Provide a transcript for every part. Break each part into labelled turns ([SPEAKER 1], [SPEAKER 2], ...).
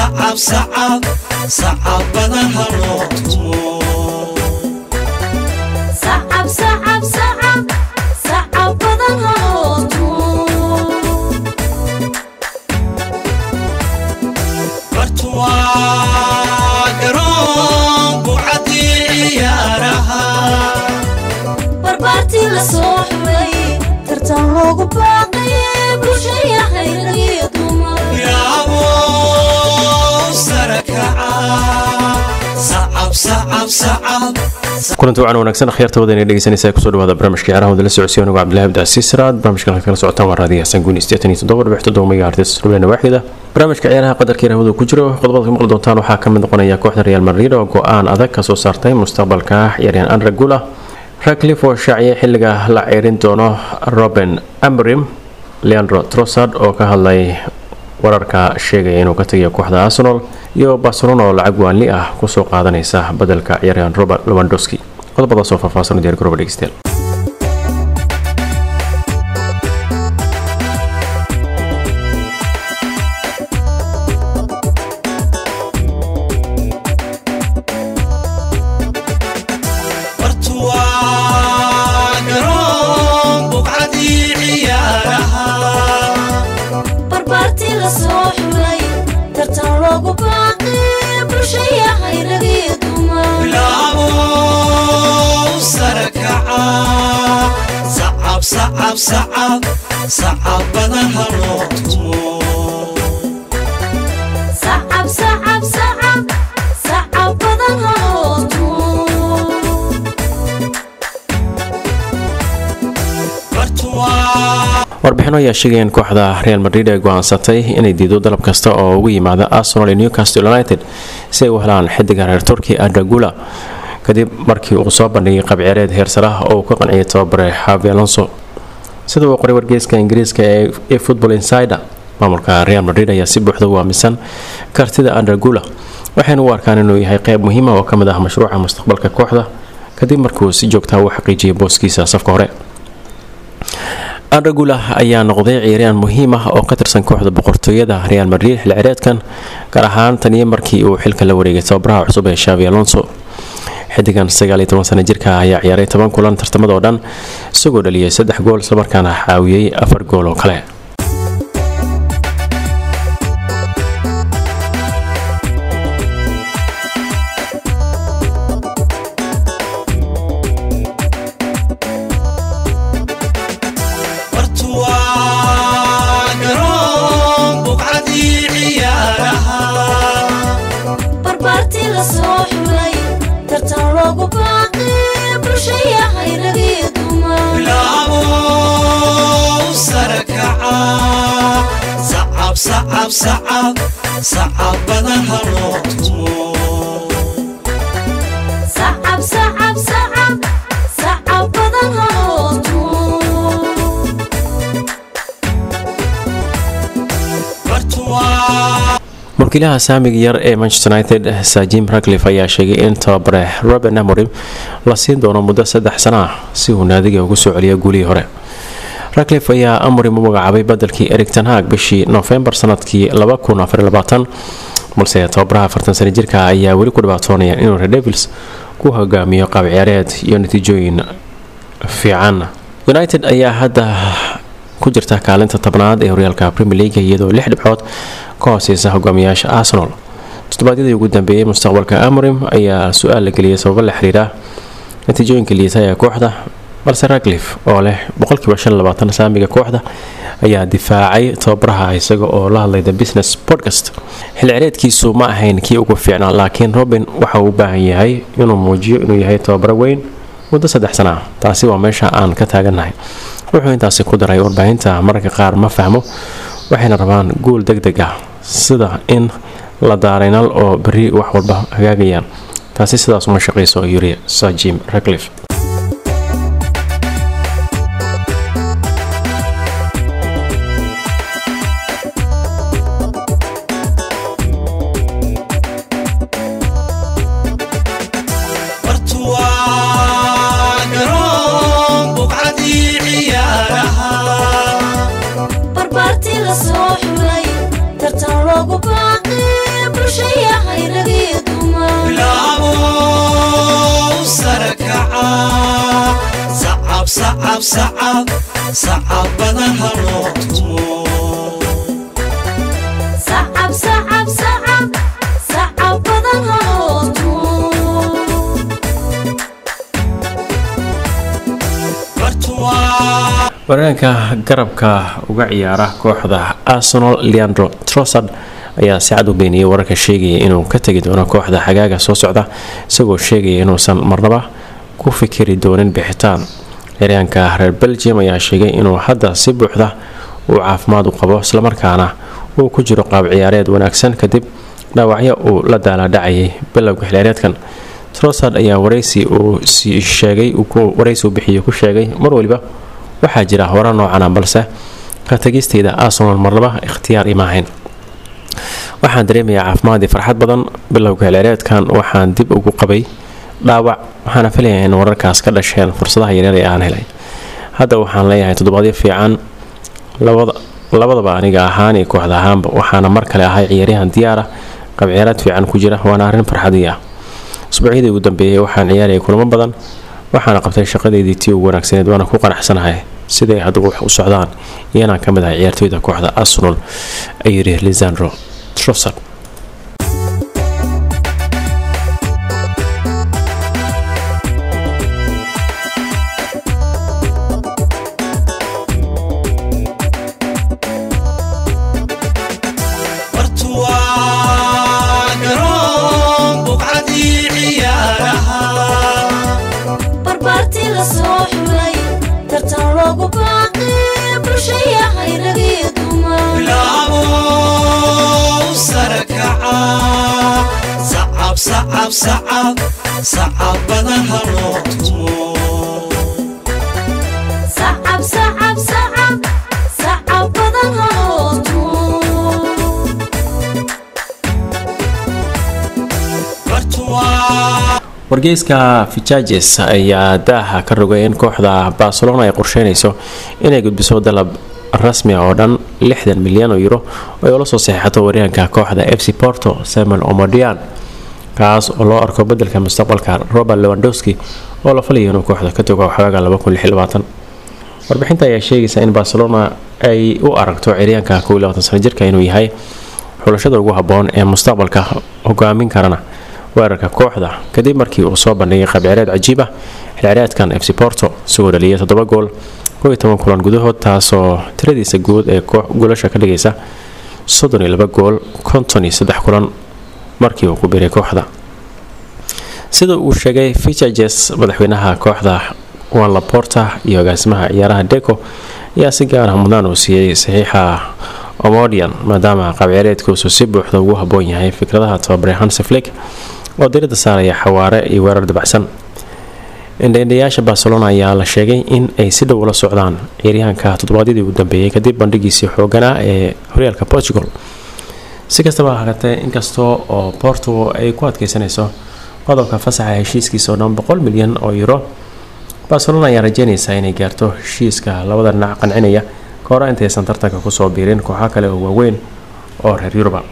[SPEAKER 1] sacab sacab sacabada haloo tumo
[SPEAKER 2] sacab sacab sacab sacab badan haloo tumo
[SPEAKER 1] bartuwaa garoon bucadii ciyaaraha
[SPEAKER 2] barbaartii la soo xulay tartan loogu baaqay bulshaya hayragiyo dumar
[SPEAKER 1] yaabo sarakaca sacab sacab sacab
[SPEAKER 3] kulanti wacan wanaagsan akhyaarta wadana dhegeysanaysa kusoo dhawaada barnaamijka ciyaaraha wadala socodsiya anigu cabdillahi abdi casiis siraad barnaamijkan halka kala socotaan waa raadiyo xasan guuni sideetan iyo toddoba dhibix toddoba megahertz rubeena waaxida barnaamijka ciyaaraha qadarka yarahwada ku jiro qodobada ka maqli doontaan waxaa ka mid noqonaya kooxda real madrid oo go-aan adag kasoo saartay mustaqbalka ciyaaryahan andre gula raclif oo shaaciyay xilliga la ceerin doono roben amrim leandro trossard oo ka hadlay wararka sheegaya inuu ka tagayo kooxda arsenal iyo barcelona oo lacag waanli ah kusoo qaadanaysa badelka ciyaaryahan robert lewandowski qodobadaasoo faahfaahsan diyaar garooba dhegeystayaal
[SPEAKER 1] bartuwaa garoon bucadii ciyaaraha
[SPEAKER 2] barbaartii la soo xulay tartan loogu baaqay bulshaya hayragiyo dumar
[SPEAKER 1] bilaabo sarakaca sacab sacab sacab sacabada haloo tumo
[SPEAKER 2] sacab sacab sacab sacab badan haloo tumo
[SPEAKER 1] bartuwaa
[SPEAKER 3] warbixino ayaa sheegaya in kooxda real madrid ay go-aansatay inay diido dalab kasta oo ugu yimaada arsenal iyo newcastle united si ay u helaan xidiga reer turki andagula kadib markii uu soo bandhigay qabciyaareed heersarah oo uu ka qanciyay tababare xavi alonso sida uu qoray wargeyska ingiriiska ee football insider maamulka real madrid ayaa si buuxda u aaminsan kartida andagula waxayna u arkaan inuu yahay qeyb muhiima oo ka mid ah mashruuca mustaqbalka kooxda kadib markuu si joogtaa u xaqiijiyay booskiisa safka hore andagula ayaa noqday ciyaaryahan muhiim ah oo ka tirsan kooxda boqortooyada real madrid xil cireedkan gaar ahaan taniyo markii uu xilka la wareegay tababaraha cusub ee shavi alonso xidigan sagaal iyo toban sana jirka ayaa ciyaaray toban kulan tartamada oo dhan isagoo dhaliyay saddex gool islamarkaana caawiyey afar gool oo kale
[SPEAKER 1] bartuwaa garoon bucadii ciyaaraha
[SPEAKER 2] barbaartii la soo xulay tartan loogu baaqay bulshaya hayragiyo dumar
[SPEAKER 1] bilaabo sarakaca sacab sacab sacab sacabada haloo tumo
[SPEAKER 2] sacab sacab sacab sacab badan haloo tumo
[SPEAKER 1] bartuwaa
[SPEAKER 3] mulkiilaha saamiga yar ee manchester united sajim raclif ayaa sheegay in tababare roben amorim la siin doono muddo saddex sano ah si uu naadiga ugu soo celiyo guulihii hore raclif ayaa amorim u magacaabay badelkii erig tanhaag bishii noofembar sanadkii balse tababaraha afartan sana jirka ayaa weli ku dhibaatoonaya inuu red devils ku hogaamiyo qaab ciyaareed iyo natiijooyin fiican united ayaa hadda ku jirta kaalinta tobnaad ee horyaalka premier league iyadoo lix dhibcood ka hooseysa hogaamiyaasha arsenal toddobaadyadii ugu dambeeyey mustaqbalka amorim ayaa su-aal la geliyay sababo la xiriira natiijooyinka liita ee kooxda balse raclif oo leh boqolkiiba shan labaatan saamiga kooxda ayaa difaacay tababaraha isaga oo la hadlay the business podcast xil cireedkiisu ma ahayn kii ugu fiicnaa laakiin robin waxa uu u baahan yahay inuu muujiyo inuu yahay tababaro weyn muddo saddex sana ah taasi waa meesha aan ka taagannahay wuxuu intaasi ku daray warbaahinta mararka qaar ma fahmo waxayna rabaan guul deg deg ah sida in la daaraynal oo berri wax walba hagaagayaan taasi sidaas uma shaqayso yuri sajim raclif
[SPEAKER 1] bartuwaa garoon bucadii ciyaaraha
[SPEAKER 2] barbaartii la soo xulay tartan loogu baaqay
[SPEAKER 1] sacab sacab sacab badan ha loo tumo
[SPEAKER 2] sacab sacab sacab sacab badan haloo tumo
[SPEAKER 1] bartuwaa
[SPEAKER 3] wareenka garabka uga ciyaara kooxda arsenal leandro trossard ayaa si cad u beeniyey wararka sheegaya inuu ka tegi doono kooxda xagaaga soo socda isagoo sheegaya inuusan marnaba ku fikiri doonin bixitaan ciyaaryaanka reer belgium ayaa sheegay inuu hadda si buuxda uu caafimaad u qabo islamarkaana uu ku jiro qaab ciyaareed wanaagsan kadib dhaawacyo uu la daaladhacayay bilowga xilciyaareedkan trossard ayaa waraysi uu sii sheegay waraysi uu bixiyey ku sheegay mar waliba waxaa jira hore noocana balse ka tagisteyda arsenal marnaba ikhtiyaar ima ahayn waxaan dareemayaa caafimaad iyo farxad badan bilowga xilciyaareedkan waxaan dib ugu qabay dhaawac waxaana filayaa in wararkaas ka dhasheen fursadaha yaryar ee aan helay hadda waxaan leeyahay toddobaadyo fiican labadaba aniga ahaan iyo kooxda ahaanba waxaana mar kale ahay ciyaaryahan diyaara qabciyaaraad fiican ku jira waana arrin farxadii ah usbuucyadii ugu dambeeyey waxaan ciyaarayay kulamo badan waxaana qabtay shaqadeydii tii ugu wanaagsaneed waana ku qanacsanahay siday hadda wax u socdaan iyo inaan ka mid ahay ciyaartooyda kooxda arsenal ayuu yidhi lisandro trossard
[SPEAKER 1] bartuwaa garoon buqcadii ciyaaraha
[SPEAKER 2] barbaartii la soo xulay tartan loogu baaqi bulshayahay ragii dumar
[SPEAKER 1] bilaabo sare kaca sacab sacab sacab sacab badan ha loo tumo
[SPEAKER 2] sacab sacab sacab sacab badan haloo tumo
[SPEAKER 1] bartuwaa
[SPEAKER 3] wargeyska fijajes ayaa daaha ka rogay in kooxda barcelona ay qorsheynayso inay gudbiso dalab rasmi ah oo dhan lixdan milyan oo euro oo ay ula soo saxiixato waryaanka kooxda f c porto samuel omodian kaas oo loo arko bedelka mustaqbalka robert lewandowski oo la falaya inuu kooxda ka tago xagaaga warbixinta ayaa sheegaysa in barcelona ay u aragto ciryaanka sano jirka inuu yahay xulashada ugu haboon ee mustaqbalka hogaamin karana weerarka kooxda kadib markii uu soo bandhigay qabciyaareed cajiib ah xilciyaareedkan f c porto isagoo dhaliyay toddoba gool kulan gudahood taasoo tiradiisa guud ee goolasha ka dhigaysa gool kulan markii uu ku biray kooxda sida uu sheegay fichages madaxweynaha kooxda juan laporta iyo agaasimaha ciyaaraha deco ayaa si gaar ah mudnaan uu siiyey saxiixa omodian maadaama qabciyaareedkiisu si buuxda ugu haboon yahay fikradaha tababare hanseflik oo dirada saaraya xawaare iyo weerar dabacsan indhaindhayaasha barcelona ayaa la sheegay in ay si dhow ula socdaan ciyaaryahanka toddobaadyadii ugu dambeeyey kadib bandhigiisii xooganaa ee horyaalka portugal si kastaba haatee inkastoo oo porto ay ku adkeysanayso qodobka fasaxa heshiiskiisa oo dhan boqol milyan oo euro barcelona ayaa rajeynaysaa inay gaarto heshiiska labada dhinac qancinaya ka hor intaysan tartanka kusoo biirin kooxo kale oo waaweyn oo reer yuruba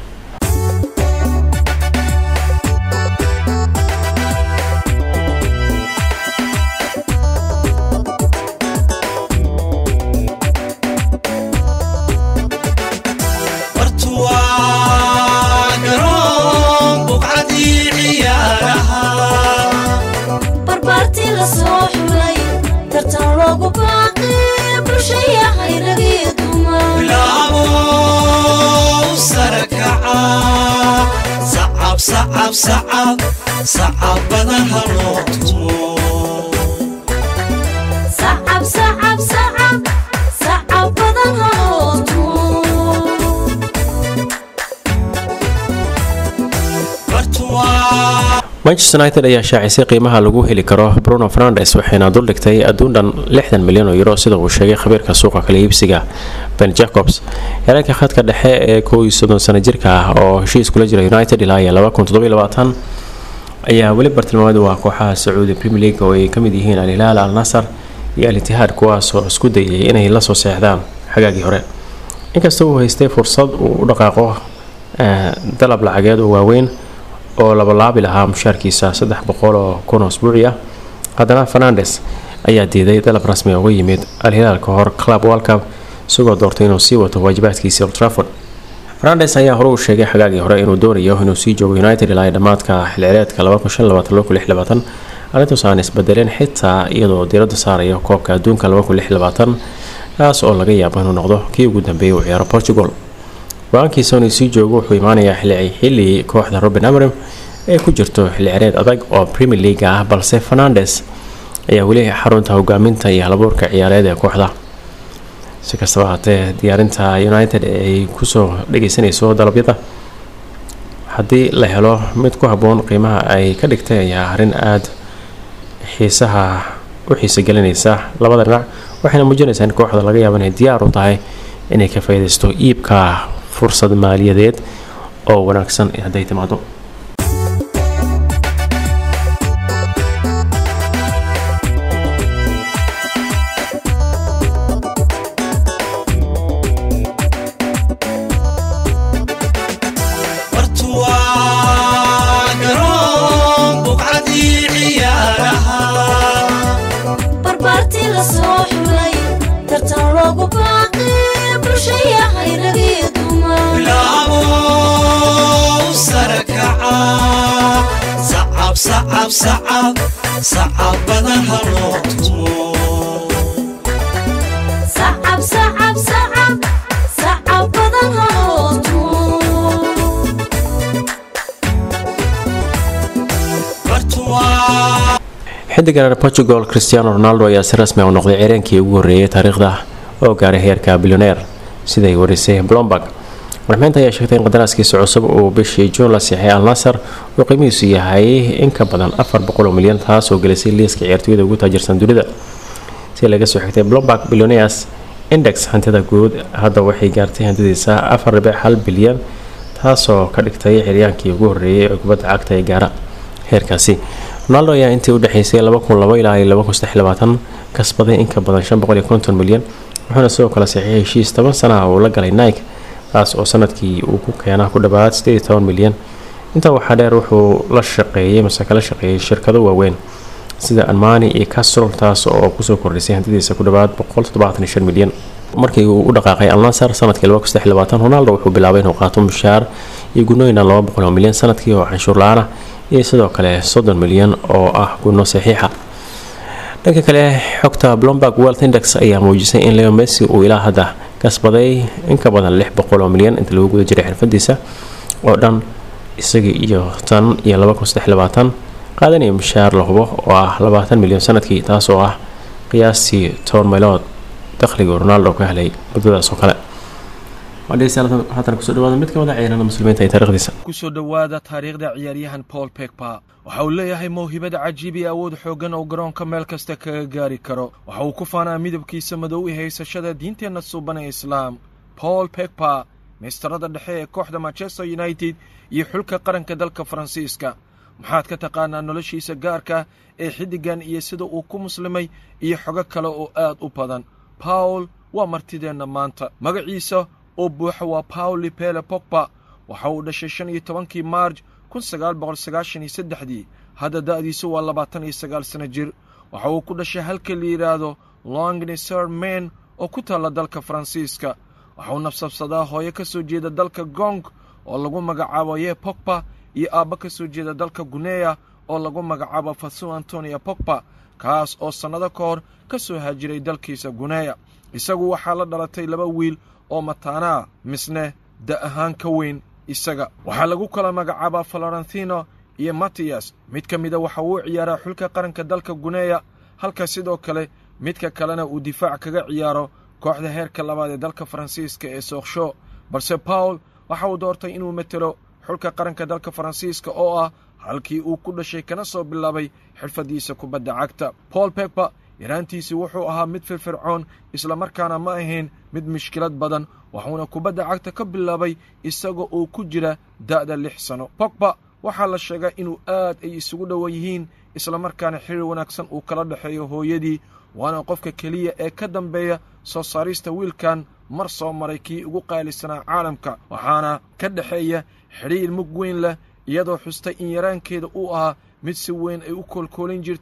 [SPEAKER 1] bartuwaa garoon buqcadii ciyaaraha
[SPEAKER 2] barbaartii la soo xulay tartan loogu baaqi bulshayahay ragii dumar
[SPEAKER 1] bilaabo sare kaca sacab sacab sacab sacab badan ha loo tumo
[SPEAKER 2] sacab sacab sacab sacab badan haloo tumo
[SPEAKER 1] bartuwaa
[SPEAKER 3] manchester united ayaa shaacisay qiimaha lagu heli karo bruno fernandes waxayna duldhigtay adduun dhan lixdan milyan oo euro sida uu sheegay khabiirka suuqa kala iibsiga ben jacobs yareenka khadka dhexe ee kow iyo soddon sano jirka ah oo heshiis kula jira united ilaa iyo laba kun toddobiyo labaatan ayaa weli bartilmaameed waa kooxaha sacuudi premier league oo ay ka mid yihiin al hilaal al nasar iyo al itihaad kuwaasoo isku dayay inay la soo seexdaan xagaagii hore inkasta uu haystay fursad uu u dhaqaaqo eh, dalab lacageed oo waaweyn oo labalaabi lahaa mushaarkiisa saddex boqol oo kun oo usbuuci ah haddana fernandes ayaa diiday dalab rasmi uga yimid al-hilaal ka hor club walcub isagoo doortay inuu sii wato waajibaadkiisii old trafford fernandes ayaa hore uu sheegay xagaagii hore inuu doonayo inuu sii joogo united ilaa dhammaadka xilcireedka arrintaas aan isbedeleen xitaa iyadoo diiradda saaraya koobka adduunka kaas oo laga yaabo inuu noqdo kii ugu dambeeyay uu ciyaaro portugal go-aankiisa inuu sii joogo wuxuu imaanayaa xilli kooxda robin amrim ee ku jirto xilli cireed adag oo premier league ah balse fernandes ayaa weli xarunta hogaaminta iyo halabuurka ciyaareed ee kooxda si kastaba haatee diyaarinta united ay kusoo dhageysanayso dalabyada haddii la helo mid ku habboon qiimaha ay ka dhigtay ayaa arrin aada xiisaha u xiisa gelinaysa labada dhinac waxayna muujinaysaa in kooxda laga yaabo inay diyaar u tahay inay ka faaidaysto iibka fursad maaliyadeed oo wanaagsan hadday timaado
[SPEAKER 2] barbaartii la soo xulay tartan loogu baaqi bulshaya hayragii dumar
[SPEAKER 1] bilaabow sare kaca sacab sacab sacab sacabada haloo tumo
[SPEAKER 2] sacab sacab sacab sacab badan haloo tumo
[SPEAKER 1] bartuwaa
[SPEAKER 3] xidigan portugal cristiano ronaldo ayaa si rasmi u noqday cireenkii ugu horreeyay taariikhda oo gaaray heerka bilyoneer siday warisay blomberg warxmeynta ayaa sheegtay in qadaraaskiisa cusub uu bishii juun la siixay al nasar uu qiimihiisu yahay in ka badan afar boqol milyan taas oo gelisay liiska ciyaartooyada ugu taajirsan dunida si laga soo xigtay blomberg billioneers index hantida guud hadda waxay gaartay hantidiisa afar dhibic hal bilyan taasoo ka dhigtay ciryaankii ugu horreeyay ee kubadda cagta ee gaara heerkaasi ronaldo ayaa intii u dhexeysay ilaa kasbaday in ka badan milyan wuxuuna sidoo kale saxiixay heshiis toban sana uu la galay nike taas oo sanadkii uu ku keena ku dhawaad milyan intaa waxaa dheer wuxuu la shaqeeyay mase kala shaqeeyay shirkado waaweyn sida almani iyo castrol taas oo kusoo kordhisay hantidiisa ku dhawaad milyan markii uu u dhaqaaqay alnasar sanadkii ronaldo wuxuu bilaabay inuu qaato mushaar iyo gunooyina milyan sanadkii oo canshuur la-aan ah iyo sidoo kale soddon milyan oo ah gunno saxiixa dhanka kale xogta blomberg world index ayaa muujisay in leo messi uu ilaa hadda kasbaday in ka badan lix boqol oo milyan inta lagu guda jiray xirfadiisa oo dhan isagii iyo tan iyo qaadanaya mushaar la hubo oo ah labaatan milyan sanadkii taas oo ah qiyaastii toban meelood dakhliga ronaldo ka helay muddadaas oo kale haatan kusoo dhawaada mid ka mid a ciyaarada muslimiinta ee taarikhdiisa
[SPEAKER 4] kusoo dhowaada taariikhda ciyaaryahan paul pegba waxa uu leeyahay mawhibada cajiib iyo awood xooggan oo garoonka meel kasta kaga gaari karo waxa uu ku faanaa midabkiisa madow i haysashada diinteenna suuban ee islaam paul pegba meystarada dhexe ee kooxda manchester united iyo xulka qaranka dalka faransiiska maxaad ka taqaanaa noloshiisa gaarka ee xiddigan iyo sida uu ku muslimay iyo xogo kale oo aad u badan paul waa martideenna maanta magaciisa oo buuxa waa pauli pele pogba waxa uu dhashay shan iyo tobankii maarj kun sagaal boqol sagaashan iyo saddexdii hadda da'diisu waa labaatan iyo sagaal sano jir waxa uu ku dhashay halka la yidhaahdo longneser main oo ku taalla dalka faransiiska waxa uu nafsabsadaa hooyo ka soo jeeda dalka gong oo lagu magacaabo ye pogba iyo aabbo ka soo jeeda dalka guneya oo lagu magacaabo fasu antonia pogba kaas oo sannado ka hor ka soo haajiray dalkiisa guneya isagu waxaa la dhalatay laba wiil oo mataanaa misne da ahaan ka weyn isaga waxaa lagu kala magacaabaa florentino iyo matiyas mid ka mida waxa uu ciyaaraa xulka qaranka dalka guneya halka sidoo kale midka kalena uu difaac kaga ciyaaro kooxda heerka labaad ee dalka faransiiska ee sooksho balse paul waxa uu doortay inuu matelo xulka qaranka dalka faransiiska oo ah halkii uu ku dhashay kana soo bilaabay xirfaddiisa kubadda cagta paul pegba yaraantiisii wuxuu ahaa mid firfircoon islamarkaana ma ahayn mid mushkilad badan wuxuuna kubadda cagta ka bilaabay isagoo uu ku jira da'da lix sano pogba waxaa la sheegaa inuu aad ay isugu dhowan yihiin islamarkaana xiriir wanaagsan uu kala dhexeeyo hooyadii waana qofka keliya ee ka dambeeya soo saarista wiilkan mar soo maray kii ugu qaalisanaa caalamka waxaana ka dhexeeya xidhiir mug weyn leh iyadoo xustay in yaraankeeda uu ahaa mid si weyn ay u koolkoolin jirtay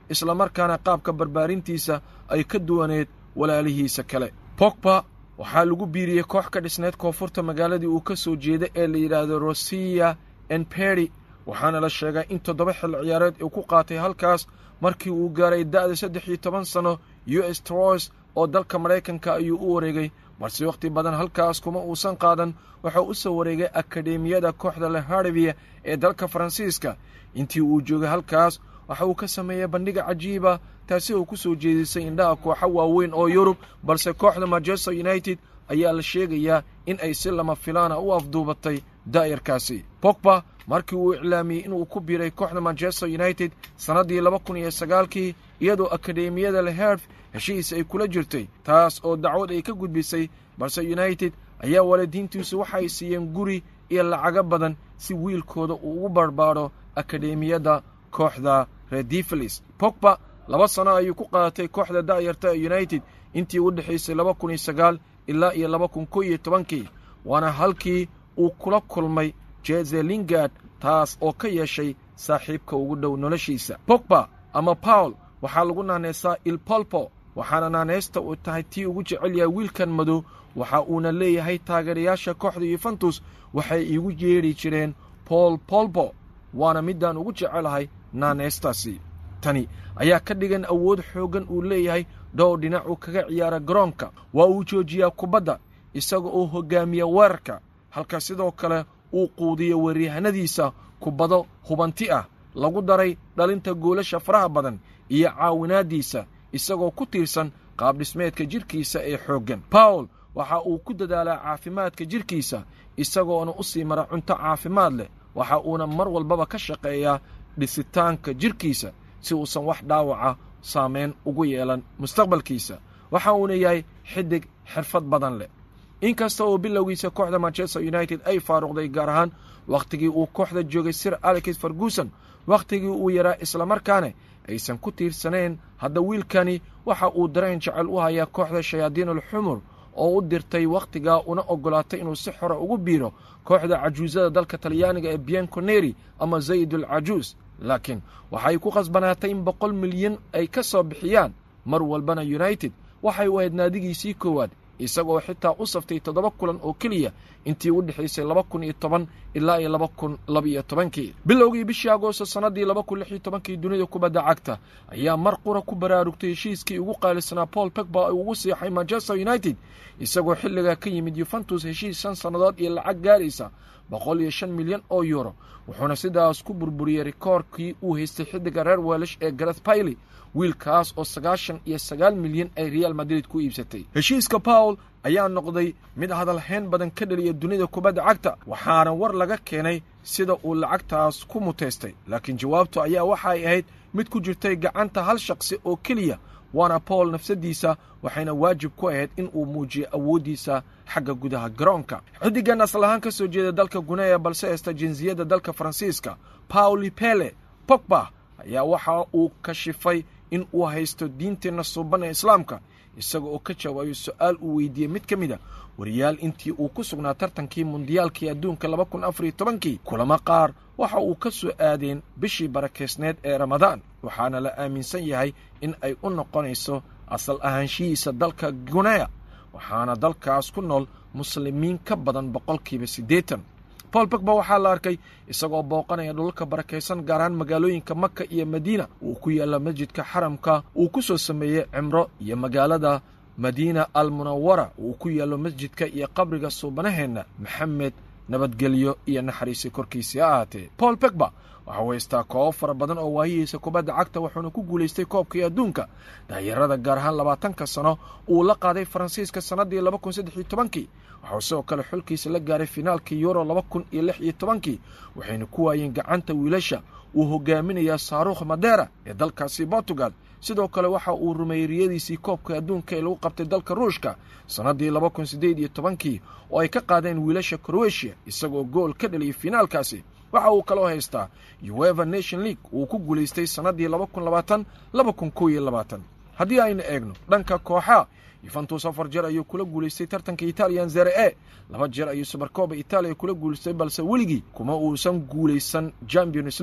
[SPEAKER 4] islamarkaana qaabka barbaarintiisa ay ka duwaneed walaalihiisa kale bogba waxaa lagu biiriyey koox ka dhisneed koonfurta magaaladii uu ka soo jeeda ee la yidhaahdo rosiya enperi waxaana la sheegaa in toddoba xil ciyaareed uu ku qaatay halkaas markii uu gaaray da'da saddex iyo toban sanno u s troys oo dalka maraykanka ayuu u wareegay balse wakhti badan halkaas kuma uusan qaadan wuxuu u soo wareegay akademiyada kooxda leharvia ee dalka faransiiska intii uu joogay halkaas waxa uu ka sameeyey bandhiga cajiiba taasi oo ku soo jeedisay indhaha kooxo waaweyn oo yurub balse kooxda manchester united ayaa la sheegayaa in ay si lama filaana u afduubatay daa'irkaasi bogba markii uu iclaamiyey inuu ku biiray kooxda manchester united sannaddii laba kun iyo sagaalkii iyadoo akademiyada leherv heshiis ay kula jirtay taas oo dacwad ay ka gudbisay balse united ayaa waalidiintiisu waxay siiyeen guri iyo lacago badan si wiilkooda uu ugu barbaadho akademiyadda kooxda redifelis bogba laba sano ayuu ku qaadatay kooxda da'yarta ee united intii u dhexaysay laba kun iyo sagaal ilaa iyo laba kun ko iyo tobankii waana halkii uu kula kulmay jeze lingard taas oo ka yeeshay saaxiibka ugu dhow noloshiisa bogba ama paul waxaa lagu naanaysaa ilpolpo waxaana naanaysta u tahay tii ugu jecel yahay wiilkan madow waxa uuna leeyahay taageerayaasha kooxda yuventus waxay iigu yeedhi jireen bool polbo waana midaan ugu jecelahay naanaystaasi tani ayaa ka dhigan awood xooggan uu leeyahay dhowr dhinac uu kaga ciyaara garoonka waa uu joojiyaa kubadda isaga oo hoggaamiya weerarka halka sidoo kale uu quudiyo weeryahanadiisa kubado hubanti ah lagu daray dhalinta goolasha faraha badan iyo caawinaaddiisa isagoo ku tiirsan qaabdhismeedka jidhkiisa ee xooggan bawl waxa uu ku dadaalaa caafimaadka jidhkiisa isagoona u sii mara cunto caafimaad leh waxa uuna mar walbaba ka shaqeeyaa dhisitaanka jidhkiisa si uusan wax dhaawaca saamayn ugu yeelan mustaqbalkiisa waxa uuna yahay xidig xirfad badan leh inkasta oo bilowgiisa kooxda manchester united ay faaruqday gaar ahaan wakhtigii uu kooxda joogay sir alex ferguson wakhtigii uu yaraa islamarkaana aysan ku tiirsanayn hadda wiilkani waxa uu dareen jecel u hayaa kooxda shayaadiinul xumur oo u dirtay wakhtigaa una oggolaatay inuu si xora ugu biiro kooxda cajuusada dalka talyaaniga ee bianconeri ama zaydul cajuus laakiin waxay ku khasbanaatay in boqol milyan ay ka soo bixiyaan mar walbana united waxay u ahayd naadigiisii koowaad isagoo xitaa u saftay toddoba kulan oo keliya intii u dhexaysay laba kun iyo toban ilaa iyo laba kun labaiyo tobankii bilowgii bishii agoosto sannaddii laba kun lix iyo tobankii dunida kubadda cagta ayaa mar qura ku baraarugtay heshiiskii ugu qaalisanaa paul pegba ugu siixay manchester united isagoo xilligaa ka yimid yuventus heshiis shan sannadood iyo lacag gaaraysa boqol iyo shan milyan oo yuuro wuxuuna sidaas ku burburiyey rikoorkii uu haystay xiddiga reer weelish ee gareth baily wiilkaas oo sagaashan iyo sagaal milyan ay real madrid ku iibsatay heshiiska pawl ayaa noqday mid hadalhayn badan ka dhaliya dunida kubadda cagta waxaana war laga keenay sida uu lacagtaas ku muteystay laakiin jawaabtu ayaa waxay ahayd mid ku jirtay gacanta hal shaqsi oo keliya waana paul nafsadiisa waxayna waajib ku ahayd in uu muujiyo awooddiisa xagga gudaha garoonka xiddigan asal ahaan ka soo jeeda dalka guneya balse haysta jinsiyadda dalka faransiiska pauli pele pogba ayaa waxa uu kashifay in uu haysto diinteenna suuban ee islaamka isaga oo ka jawaayo su-aal uu weydiiyey mid ka mid a wariyaal intii uu ku sugnaa tartankii mundiyaalkii adduunka laba kun afariyo tobankii kulamo qaar waxa uu ka soo aadeen bishii barakeysneed ee ramadaan waxaana la aaminsan yahay in ay u noqonayso asal ahaanshihiisa dalka guneya waxaana dalkaas ku nool muslimiin ka badan boqolkiiba siddeetan paul pogba waxaa la arkay isagoo booqanaya dhulalka barakaysan gaar ahaan magaalooyinka maka iyo madiina uu ku yaalla masjidka xaramka uu ku soo sameeyey cimro iyo magaalada madiina al munawara uu ku yaallo masjidka iyo qabriga suubanaheenna maxamed nabadgelyo iyo naxariisi korkiisii ha ahaatee paul pogba waxau haystaa koobo fara badan oo waayihiisa kubadda cagta wuxuuna ku guulaystay koobkii adduunka daayarada gaar ahaan labaatanka sano uu la qaaday faransiiska sannaddii laba kun saddex iyo tobankii waxau sidoo kale xulkiisa la gaaray finaalkii yuro laba kun iyo lix iyo tobankii waxayna ku waayeen gacanta wiilasha uu hogaaminayaa saarukh madera ee dalkaasi portugal sidoo kale waxa uu rumeeyey riyadiisii koobka adduunka ee lagu qabtay dalka ruushka sannaddii laba kun siddeed iyo tobankii oo ay ka qaadeen wiilasha kroatiya isagoo gool ka dhaliyay finaalkaasi waxa uu kaloo haystaa ueva nation league uu ku guulaystay sannaddii laba kun labaatan laba kun kow iyo labaatan haddii aynu eegno dhanka kooxaa yuventus afar jeer ayuu kula guulaystay tartanka italiyan zere e laba jeer ayuu subarkooba italiya kula guulaystay balse weligii kuma uusan guulaysan champions league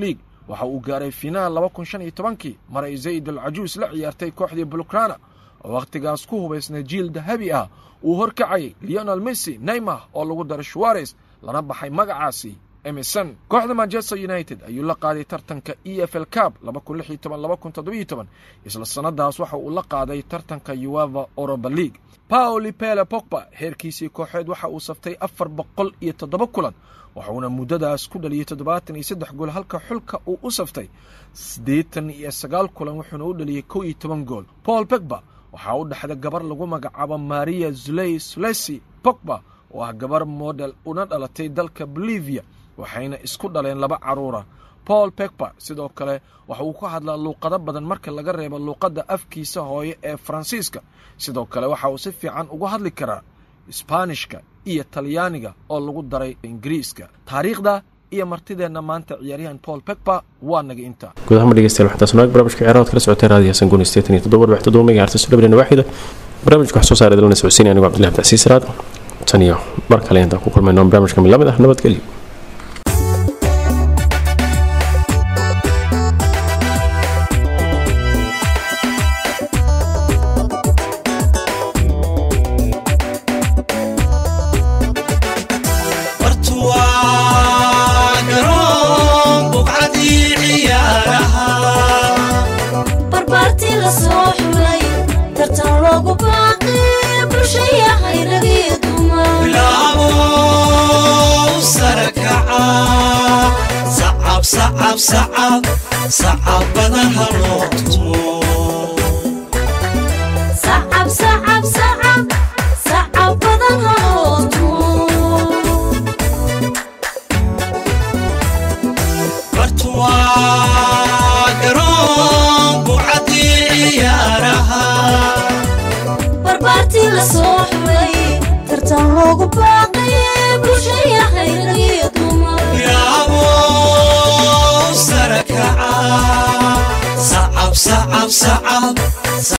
[SPEAKER 4] waxa uu gaaray finaal laba kun shan iyo tobankii mar ay zayd al cajuus la ciyaartay kooxdii bulukrana oo wakhtigaas ku hubaysnay jiil dahabi ah uu horkacayay leonel messi neymar oo lagu daray shuwares lana baxay magacaasi emerson kooxda manchester united ayuu la qaaday tartanka e f l cab isla sannadaas waxa uu la qaaday tartanka ueva oroba league paoli pele pogba heerkiisii kooxeed waxa uu saftay afar boqol iyo toddoba kulan waxuuna muddadaas ku dhaliyey toddobaatan iyo saddex gool halka xulka uu u saftay siddeetan iyo sagaal kulan wuxuuna u dhaliyey kow iyo toban gool paul pogba waxaa u dhexda gabar lagu magacaabo maria zuley sulesi pogba oo ah gabar model una dhalatay dalka bolivia waxayna isku dhaleen laba caruura paul pegba sidoo kale waxa uu ka hadlaa luuqado badan marka laga reebo luuqadda afkiisa hooye ee faransiiska sidoo kale waxa uu si fiican uga hadli karaa isbaanishka iyo talyaaniga oo lagu daray ingiriiska taariikhda iyo martideenna maanta ciyaaryahan paul pegba waa naga intaa
[SPEAKER 3] guud ahaan ma dhegeystayaal waxaa taas naag barnaamijka ciyaaraha kala socotay raadiyo sanguuni sideetan iyo toddoba dhibc toddoba megahertz labadana waaxida barnaamijka wax soo saaray dalana socodsiinaya anigu cabdillahi abdicasiis raad tan iyo mar kale intaan ku kulmayno barnaamijka mid lamid ah nabadgelyo
[SPEAKER 1] bartuwaa garoon buqcadii ciyaaraha
[SPEAKER 2] barbaartii la soo xulay tartan loogu baaqay bulshayahay ragii dumar
[SPEAKER 1] bilaabo sare kaca sacab sacab sacab sacabada ha loo tumo
[SPEAKER 2] sacab sacab sacab sacab badan haloo tumo
[SPEAKER 1] bartuwaa garoon buqcadii ciyaaraha
[SPEAKER 2] barbaartii la soo xulay tartan loogu baaqay bulshayahay ragii dumar
[SPEAKER 1] bilaabo sare kaca sacab sacab sacab